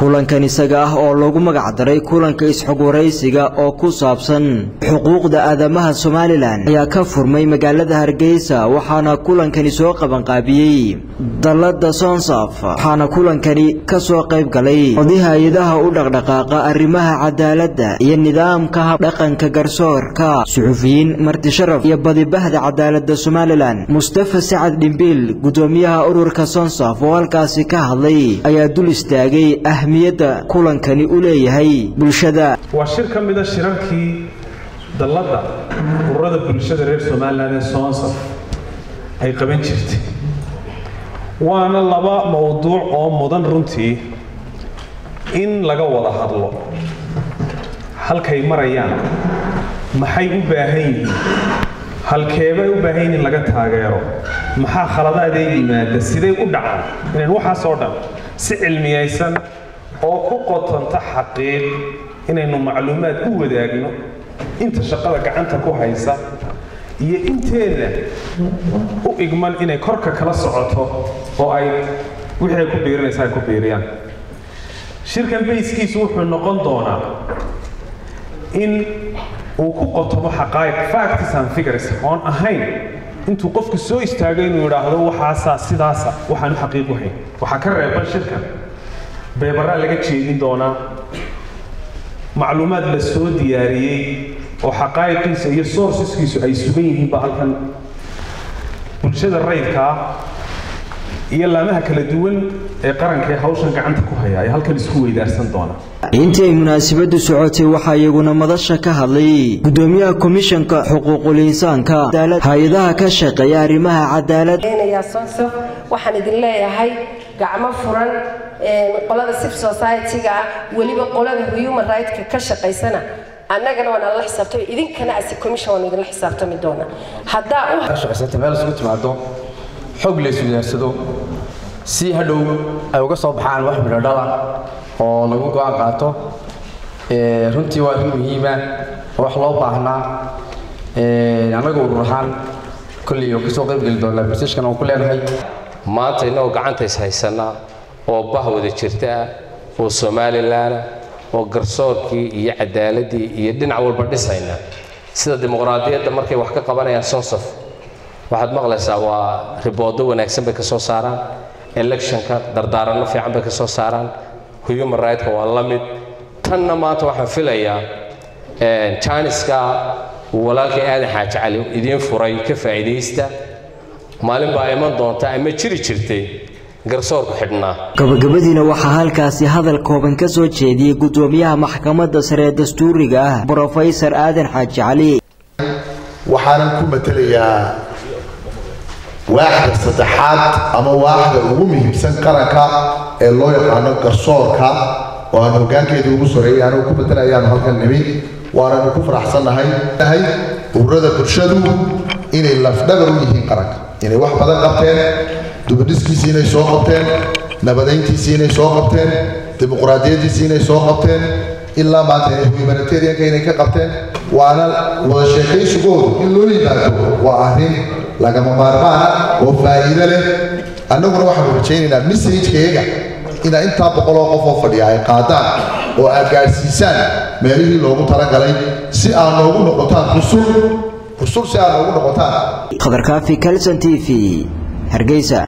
kulankan isaga ah oo lagu magac daray kulanka isxogwaraysiga oo ku saabsan xuquuqda aadamaha somalilan ayaa ka furmay magaalada hargeysa waxaana kulankani soo qabanqaabiyey dallada sonsaf waxaana kulankani ka soo qayb galay oday hay-adaha u dhaqdhaqaaqa arrimaha cadaaladda iyo nidaamka habdhaqanka garsoorka suxufiyiin martisharaf iyo badibahda cadaaladda somalilan mustafa sacad dhimbiil gudoomiyaha ururka sonsaf oo halkaasi ka hadlay ayaa dul istaagay ahmiyadda kulankani u leeyahay bulshada waa shir ka mida shirarkii dalladda ururada bulshada reer somalilan ee sonsaf ay qaban jirtay waana laba mowduuc oo mudan runtii in laga wada hadlo halkay marayaan maxay u baahan yihiin halkeebay u baahan yihiin in laga taageero maxaa khaladaadee yimaada siday u dhacaan inaan waxaas oo dhan si cilmiyaysan oo ku qotanta xaqiiq inaynu macluumaad u wadaagno inta shaqada gacanta ku haysa iyo inteeda u igman inay korka kala socoto oo ay wixii ay ku biirinaysa ay ku biiriyaan shirkan bayskiisu wuxuu noqon doonaa in uu ku qotomo xaqaa'iq facts and figures oon ahayn intuu qofku soo istaago inuu idhaahdo waxaasaa sidaasa waxaan u xaqiiqu hayn waxaa ka reeban shirkan beebaraa laga jeedin doonaa macluumaad la soo diyaariyey oo xaqaa'iqiisa iyo sourceskiisu ay sugan yihiin baa halkan bulshada rayidka ah iyo laamaha kala duwan ee qaranka ee hawshan gacanta ku haya ay halkan isku weydaarsan doonaa intii ay munaasabadu socotay waxaa iyaguna madasha ka hadlay gudoomiyaha komishanka xuquuqul insaanka hay-adaha ka shaqeeya arrimaha cadaalad sonsaf waxaan idin leeyahay gacmo furan qolada civil society-ga ah weliba qolada human right-ka ka shaqaysana annagana waan alla xisaabtami idinkana ase commission waan idinla xisaabtami doonaa haddaa u shaqaysata meel isugu timaado xog la iswidaarsado si hadhow ay uga soo baxaan wax midhodhala oo lagu go-aan qaato runtii waa arrin muhiima oo wax loo baahnaa annaga urur ahaan kolley oo kasoo qayb geli doonaa barsiishkan aan ku leenahay maanta innagoo gacanta is haysanaa oo bah wada jirta ah oo somalilan ah oo garsoorkii iyo cadaaladii iyo dhinac walba dhisayna sida dimuqraadiyadda markay wax ka qabanayaan sonsaf waxaad maqlaysaa waa riboodo wanaagsan bay ka soo saaraan electionka dardaaranno fiican bay ka soo saaraan human right-ka waa la mid tanna maanta waxaan filayaa janiska uu walaalkay aadan xaaji cali idiin furay ka faa'iidaysta maalin baa iman doonta ama jiri jirtay garsoorku xidhnaa gabagabadiina waxaa halkaasi hadal kooban ka soo jeediyey gudoomiyaha maxkamadda sare ee dastuuriga ah brofesor aadan xaaji cali waxaanan ku matelayaa waaxda saddexaad ama waaxda ugu muhiimsan qaranka ee loo yaqaano garsoorka oo aan hoggaankeeda ugu soreeyay anugu ku matelayaanu halkan nimi waananu ku faraxsannahay ururada bulshadu inay lafdhabar u yihiin qaranka inay wax badan qabteen dubadhiskiisii inay soo qabteen nabadayntiisii inay soo qabteen dimuqraadiyaddiisii inay soo qabteen ilaa maanta humanitarianka inay ka qabteen waana wada sheekaysigoodu in loo yimaado waa arrin lagama maarmaana oo faa'iido leh annaguna waxaanu rajaynaynaa messajkayaga inaa intaa boqoloo qof oo fadhiya ay qaadaan oo aad gaadhsiisaan meelihii loogu talagalay si aad noogu noqotaan rusul rusul si aad noogu noqotaan khadarkaafi calson t v hargeysa